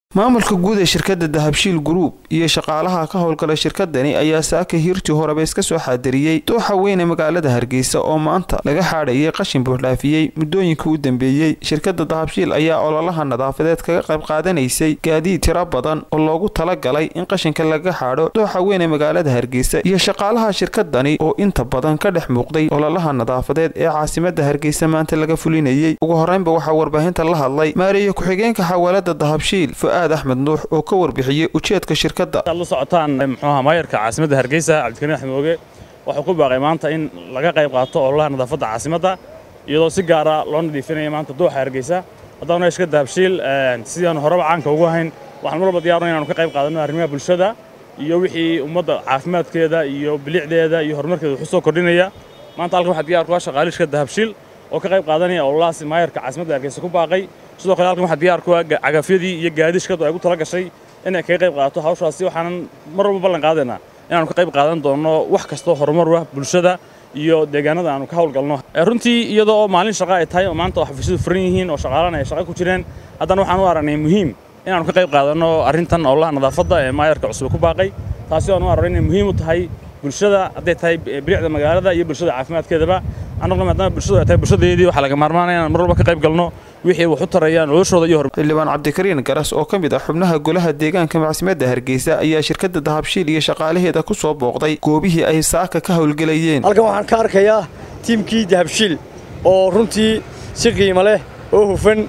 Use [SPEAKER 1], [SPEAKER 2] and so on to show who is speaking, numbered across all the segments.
[SPEAKER 1] maamulka guud ee shirkadda dahabshiil group iyo shaqaalaha ka howlgala shirkadani ayaa saaka hiirtii horeba iska soo xaadiriyey dooxa weyn ee magaalada hargeysa oo maanta laga xaadhayay qashin buuxdhaafiyey muddooyinkii u dambeeyey shirkadda dahabshiil ayaa ololaha nadaafadeed kaga qayb qaadanaysay gaadiid tiro badan oo loogu talagalay in qashinka laga xaadho dooxa weyn ee magaalada hargeysa iyo shaqaalaha shirkadani oo inta badan ka dhex muuqday ololaha nadaafadeed ee caasimadda hargeysa maanta laga fulinayey ugu horeynba waxaa warbaahinta la hadlay maareeye ku-xigeenka xawaalada dahabshiil fu'aad axmed nuux oo ka warbixiyey ujeedka shirkadda
[SPEAKER 2] la socotaan muxuuha maayarka caasimadda hargeysa cabdikariin axmed mooge wuxuu ku baaqay maanta in laga qayb qaato ololaha nadaafadda caasimadda iyadoo si gaara loo nadiifinaya maanta dooxa hargeysa haddana shirkadda dahabshiil sidaanu horeba caanka ugu hayn waxaan marwalba diyaarno inaanu ka qayb qaadanno arrimaha bulshada iyo wixii ummadda caafimaadkeeda iyo bilicdeeda iyo horumarkeeda wuxuu soo kordhinaya maanta halkan waxaa diyaar ku ah shaqaale shirkadda dahabshiil oo ka qayb qaadanaya ololahaas maayarka caasimadda hargeysa ku baaqay sidoo kale halkan waxaa diyaar ku ah cagafyadii iyo gaadi shirkaddu ay ugu tala gashay inay kaga qayb qaadato hawshaasi waxaanan mar walba ballan qaadaynaa inaanu ka qayb qaadan doonno wax kastoo horumar ah bulshada iyo deegaanada aanu ka hawlgalno runtii iyadoo maalin shaqa ay tahay oo maanta oo xafiisyadu furan yihiin oo shaqaalana ay shaqa ku jireen haddana waxaan u aragnay muhiim inaanu ka qayb qaadanno arrintan ololaha nadaafadda ee maayarka cusub ku baaqay taasi aan u aragnay inay muhiim u tahay bulshada hadday tahay bilicda magaalada iyo bulshada caafimaadkeedaba annaguna maadaama bulshadu ay tahay bulshadeedii waxaa laga maarmaanaya inaan mar walba ka qayb galno wixii wax u taraya noloshooda iyo
[SPEAKER 1] xildhibaan cabdikariin garas oo ka mid ah xubnaha golaha deegaanka macsimadda hargeysa ayaa shirkadda dahabshiil iyo shaqaalaheeda ku soo booqday goobihii ay saaka ka howlgelayeen
[SPEAKER 3] halkan waxaan ka arkayaa tiimkii dahabshiil oo runtii si qiimo leh oo hufan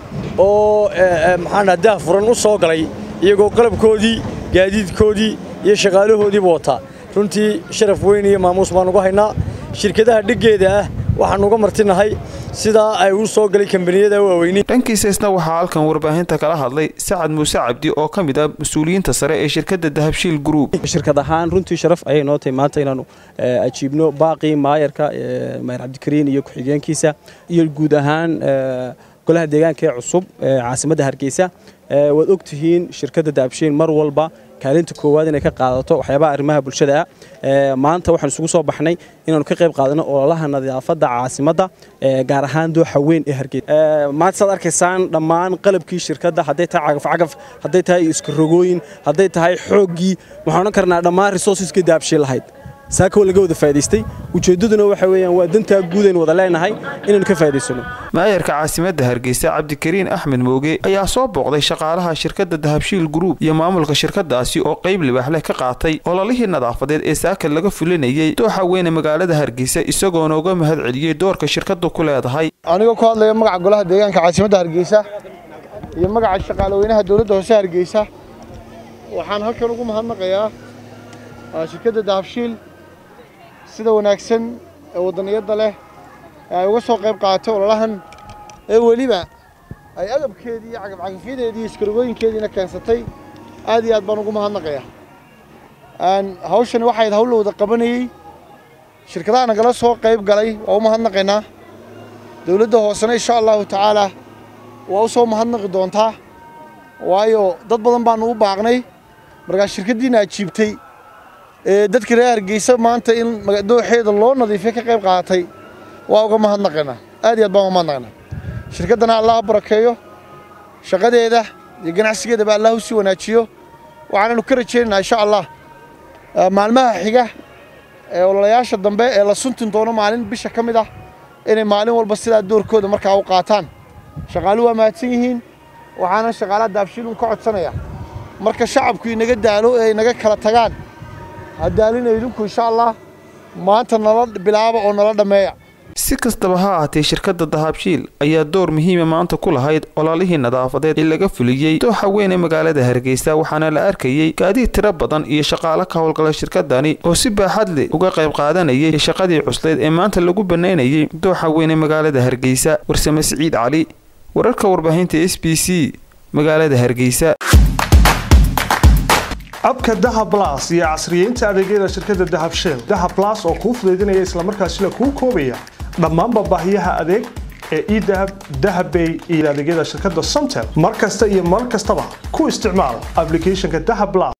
[SPEAKER 3] oo maxaana dah furan u soo galay iyagoo qalabkoodii gaadiidkoodii iyo shaqaalahoodiiba wataa runtii sharaf weyn iyo maamuus baan ugu haynaa shirkadaha dheggeeda ah waxaan uga martinahay sidaa ay u soo galay kambaniyada waaweyni
[SPEAKER 1] dhankiisa isna waxaa halkan warbaahinta kala hadlay sacad muuse cabdi oo ka mid ah mas-uuliyiinta sare ee shirkadda dahabshiil group
[SPEAKER 4] shirkad ahaan runtii sharaf ayay noo tahay maanta inaanu ajiibno baaqii maayarka maayar cabdikariin iyo ku-xigeenkiisa iyo guud ahaan golaha deegaanka ee cusub ee caasimadda hargeysa waad og tihiin shirkadda dahabshiil mar walba kaalinta koowaad inay ka qaadato waxyaabaha arrimaha bulshada ah maanta waxaan isugu soo baxnay inaanu ka qayb qaadano ololaha nadaafadda caasimadda gaar ahaan dooxa weyn ee hargeysa maanta saad arkaysaan dhammaan qalabkii shirkadda hadday tahay cagafcagaf hadday tahay iskarogooyin hadday tahay xooggii waxaan odhan karnaa dhammaan resourceska dahabshiil lahayd saaka waa laga wada faa'idaystay ujeeddaduna waxa weeyaan waa dantaa guud aynu wada leenahay inaynu ka faa'idaysano
[SPEAKER 1] maayarka caasimadda hargeysa cabdikariin axmed mooge ayaa soo booqday shaqaalaha shirkadda dahabshiil group iyo maamulka shirkadaasi oo qayb libaax leh ka qaatay ololihii nadaafadeed ee saaka laga fulinayey dooxa weyne magaalada hargeysa isagoona uga mahad celiyey doorka shirkaddu ku leedahay
[SPEAKER 5] anigoo ku hadlaya magaca golaha deegaanka caasimadda hargeysa iyo magaca shaqaalaweynaha dowladda hoose hargeysa waxaan halkan ugu mahadnaqayaa shirkadda dahabshiil sida wanaagsan ee waddaniyadda leh ee ay uga soo qayb qaadatay ololahan ee weliba ay agabkeedii iyo cagafcagafyadeedii iyo iskarogooyinkeediina keensatay aad iyo aad baan ugu mahadnaqayaa hawshani waxayd hawl la wada qabanayey shirkadaha nagala soo qayb galay waa u mahadnaqaynaa dowladda hoosena insha allahu tacaalaa waa u soo mahadnaqi doontaa waayo dad badan baanu u baaqnay markaa shirkaddiina ajiibtay dadka reer hargeysa maanta in dooxeeda loo nadiifiya ka qayb qaadatay waa uga mahadnaqaynaa aad iyo aad baan uga mahadnaqaynaa shirkaddana allah ha barakeeyo shaqadeeda iyo ganacsigeedaba allah u sii wanaajiyo waxaananu ka rajaynaynaa insha allah maalmaha xiga ee ololayaasha dambe ee la suntin doono maalin bisha ka mid ah inay maalin walba sidaa doorkooda markaa u qaataan shaqaalu waa mahadsan yihiin waxaana shaqaalaha daabshiilun ka codsanayaa marka shacabku inaga daalo ee inaga kala tagaan haddaalina idinku insha allah maanta nala bilaaba oo nala dhammeeya
[SPEAKER 1] si kastaba ha ahaatee shirkadda dahabshiil ayaa door muhiima maanta ku lahayd ololihii nadaafadeed ee laga fuliyey dooxa weyn ee magaalada hargeysa waxaana la arkayey gaadiid tiro badan iyo shaqaalo ka howlgala shirkadani oo si baaxad leh uga qayb qaadanayay shaqadii cusleed ee maanta lagu bannaynayay dooxa weyn ee magaalada hargeysa warsame siciid cali wararka warbaahinta s b c magaalada hargeysa
[SPEAKER 6] abka dahab las iyo casriyeynta adeegyada shirkadda dahabsheel dahab las oo kuu fudaydinaya islamarkaasina kuu koobaya dhammaanba baahiyaha adeeg ee edahab dahabbay iyo adeegyada shirkadda somtel mar kasta iyo mar kastaba ku isticmaal ablicathonka dahab las